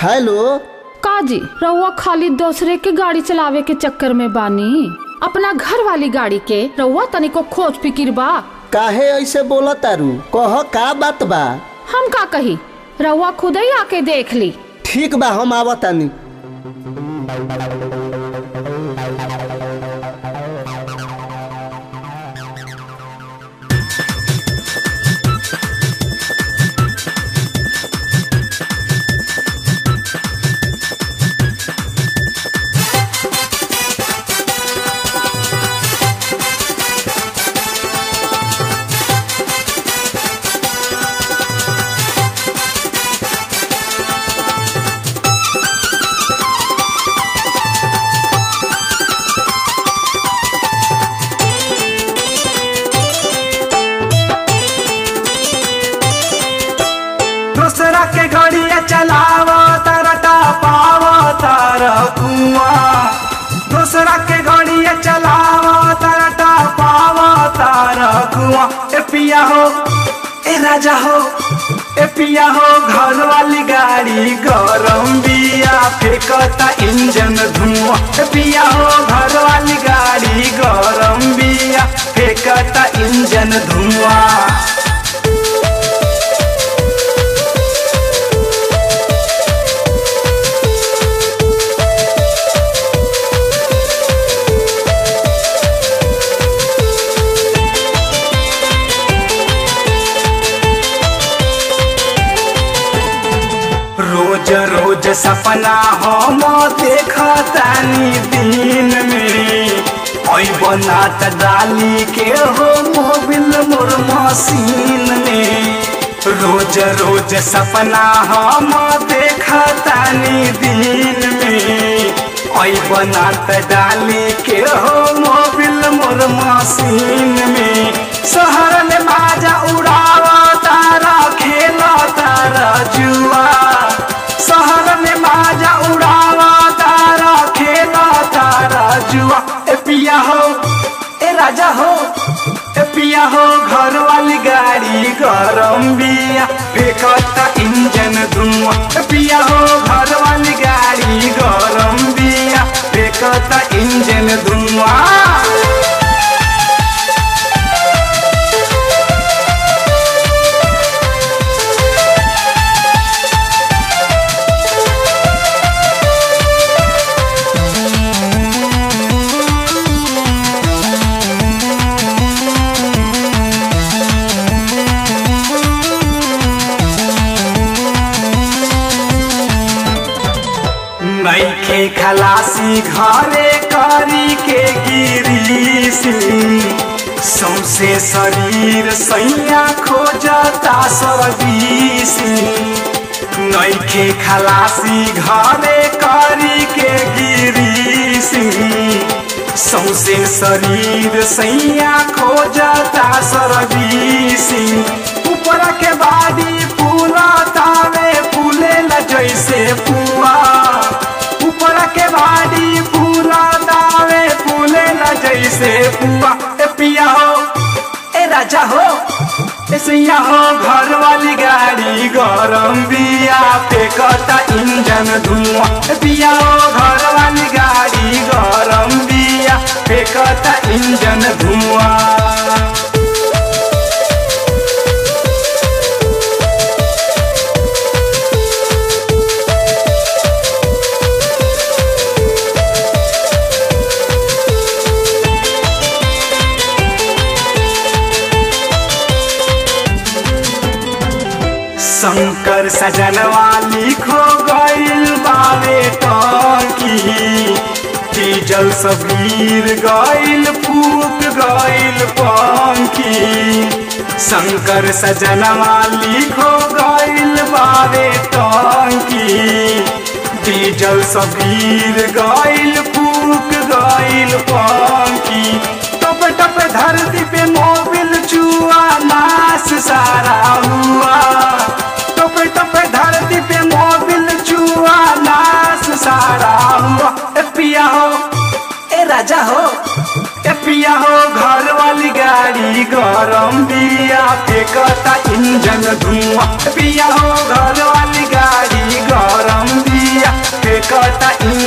hello काजी रउआ खाली दूसरे के गाड़ी चलावे के चक्कर में बानी अपना घर वाली गाड़ी के रउआ तनिको खोज फिकिर बा काहे ऐसे बोला तारू कह का बात बा हम का कही रउआ खुद ही आके देख ली ठीक बा हम आवतानी दूसरा के घड़िया चलावा तरटा पावा तार कुआ दूसरा के घड़िया चलावा तरटा पावा तार कुआ ए पिया हो ए राजा हो ए पिया हो घर वाली गाड़ी गरम बिया फेंकता इंजन धुआं ए पिया हो घर वाली गाड़ी गरम बिया फेंकता इंजन धुआं रोज रोज सपना हम देखतानी दिन में ओई बनात डाली के हो मोबिल मोर मशीन में रोज रोज सपना हम देखतानी दिन में ओई बनात डाली के हो मोबिल मोर मशीन में शहर में बाजा उड़ावा तारा खेला तारा जुआ शहर में बाजा उड़ावा तारा खेला तारा जुआ ए पिया हो ए राजा हो ए पिया हो घर वाली गाड़ी गरम बिया फेंकता इंजन धुआं ए पिया हो घर वाली गाड़ी गरम बिया फेंकता इंजन धुआं नैखे खलासी घरे करी के गिरीसी सौसे शरीर सैया खोजता सरदीसी नैखे खलासी घरे करी के गिरीसी सौसे शरीर सैया खोजता सरदीसी ऊपर के बाड़ी पूरा तावे फूले न जैसे पुआ ऊपर के बाड़ी पूरा दावे फूले न जैसे पुआ ए पिया हो ए राजा हो ए सैया हो घर वाली गाड़ी गरम बिया फेंकता इंजन धुआं ए पिया हो घर वाली गाड़ी गरम बिया फेंकता इंजन धुआं शंकर सजनवा लिखो गइल बावे टंकी डीजल सबीर गइल फूक गइल पंखी शंकर सजनवा लिखो गइल बावे टंकी डीजल सबीर गइल फूक गइल पंखी टप टप धरती पे मोबिल चुआ नाश सारा हुआ टप टप धरती पे मोबिल चुआ नाश सारा हुआ ए पिया हो ए राजा हो ए पिया हो घर वाली गाड़ी गरम बिया फेंकता इंजन धुआं ए पिया हो घर वाली गाड़ी गरम बिया फेंकता